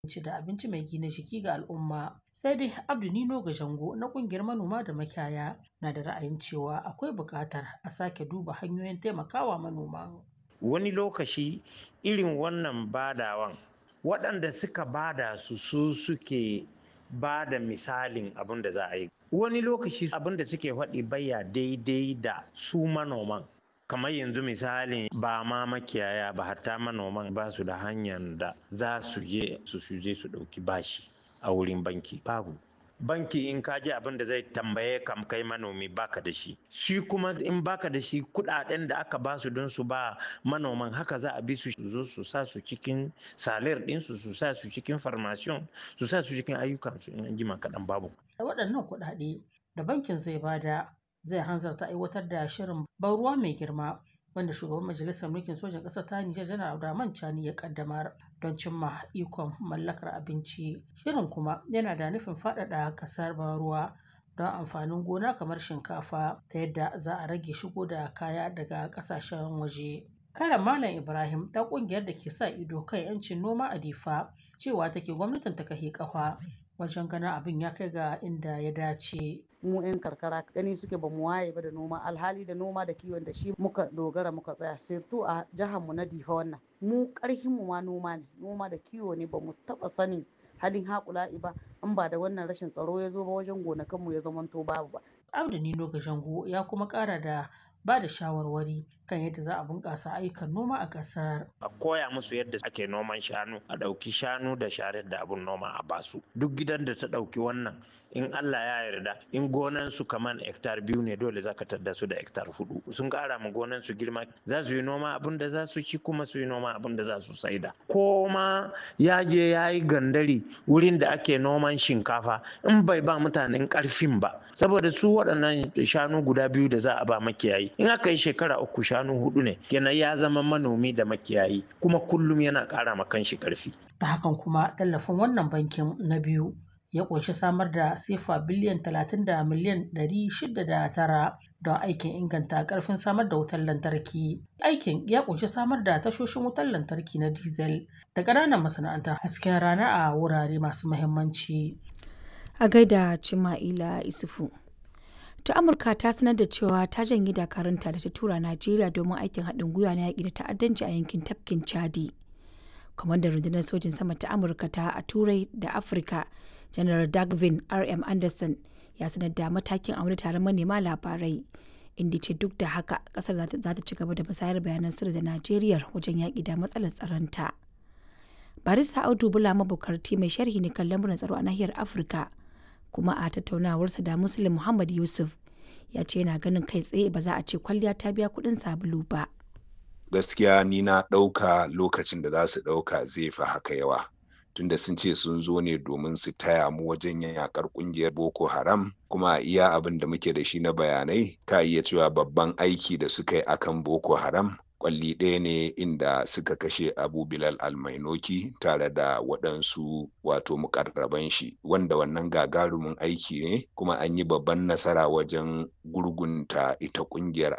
ci da abinci mai gina jiki ga al'umma. Sai dai Abdu Nino Gajango na ƙungiyar manoma da makiyaya na da ra'ayin cewa akwai buƙatar a sake duba hanyoyin taimakawa manoman. Wani lokaci irin wannan badawan waɗanda suka bada su su suke ba da misalin abin da za a yi. Wani lokaci abin da suke faɗi baya daidai da su manoman. kamar yanzu misali ba ma makiyaya ba hatta manoman ba su da hanyar da za su je su je su ɗauki bashi a wurin banki babu banki in ka ji abin da zai tambaye kam kai manomi baka da shi shi kuma in baka da shi kudaden da aka ba su don su ba manoman haka za a bi su zo su sa su cikin salir ɗinsu su sa su cikin farmasiyon su sa su cikin ayyukansu in an jima kaɗan babu waɗannan kuɗaɗe da bankin zai bada zai hanzarta aiwatar da shirin ban ruwa mai girma wanda shugaban majalisar mulkin sojan ƙasar ta Nijar janar Abdurrahman Chani ya kaddamar don cimma ikon mallakar abinci. Shirin kuma yana da nufin faɗaɗa ƙasar ban ruwa don amfanin gona kamar shinkafa ta yadda za a rage shigo da kaya daga ƙasashen waje. Kare Malam Ibrahim ta ƙungiyar da ke sa ido kan 'yancin noma a Difa cewa take gwamnatin ta kahe ƙafa wajen ganin abin ya kai ga inda ya dace. mu 'yan karkara gani suke ba mu waye ba da noma alhali da noma da kiwon da shi muka dogara muka tsaya sirtu a jihar mu na difa wannan mu karhin mu ma noma ne noma da kiwo ne ba mu taba sani halin haƙula'i ba in ba da wannan rashin tsaro ya zo ba wajen gonakan mu ya zamanto babu ba Abdu Nino Gashango ya kuma ƙara da ba da shawarwari kan yadda za a bunƙasa ayyukan noma a ƙasar. a koya musu yadda ake noman shanu a ɗauki shanu da sharar da abun noma a basu duk gidan da ta ɗauki wannan in Allah ya yarda in gonan su kaman hektar biyu ne dole za ka tadda su da hektar hudu sun ƙara ma gonan su girma za su yi noma abin da za su ci kuma su yi noma abin da za su saida ko ma ya je ya yi gandari wurin da ake noman shinkafa in bai ba mutanen ƙarfin ba saboda su waɗannan shanu guda biyu da za a ba makiyayi in aka yi shekara uku shanu hudu ne kenan ya zama manomi da makiyayi kuma kullum yana ƙara ma kanshi ƙarfi Ta hakan kuma tallafin wannan bankin na biyu ya ƙunshi samar da sefa biliyan 30 da miliyan 609 don aikin inganta ƙarfin samar da wutar lantarki. Aikin ya ƙunshi samar da tashoshin wutar lantarki na diesel da ƙananan masana'antar hasken rana a wurare masu muhimmanci. A gaida Cima'ila Isufu. ta amurka ta sanar da cewa ta janye dakarunta da ta tura najeriya domin aikin haɗin gwiwa na yaƙi da ta'addanci a yankin tafkin chadi kwamandan rundunar sojin sama ta amurka ta a turai da afirka janar dagvin rm anderson ya sanar da matakin a wani taron manema labarai inda ce duk da haka kasar za ta ci gaba da musayar bayanan sirri da najeriya wajen yaƙi da matsalar tsaronta barista audu bula mabukarti mai sharhi ne kan lamuran tsaro a nahiyar afirka kuma a tattaunawarsa da muslim muhammad yusuf ya ce yana ganin kai tsaye ba za a ce kwalliya ta biya kuɗin sabulu ba gaskiya ni na ɗauka lokacin da za su ɗauka zai fi haka yawa tunda sun ce sun zo ne domin su taya mu wajen yakar kungiyar boko haram kuma iya abin da muke da shi na bayanai ka iya cewa babban aiki da suka yi akan boko haram kwalli ɗaya ne inda suka kashe abu bilal almainoki tare da waɗansu wato mukarraban shi wanda wannan gagarumin aiki ne kuma an yi babban nasara wajen gurgunta ita ƙungiyar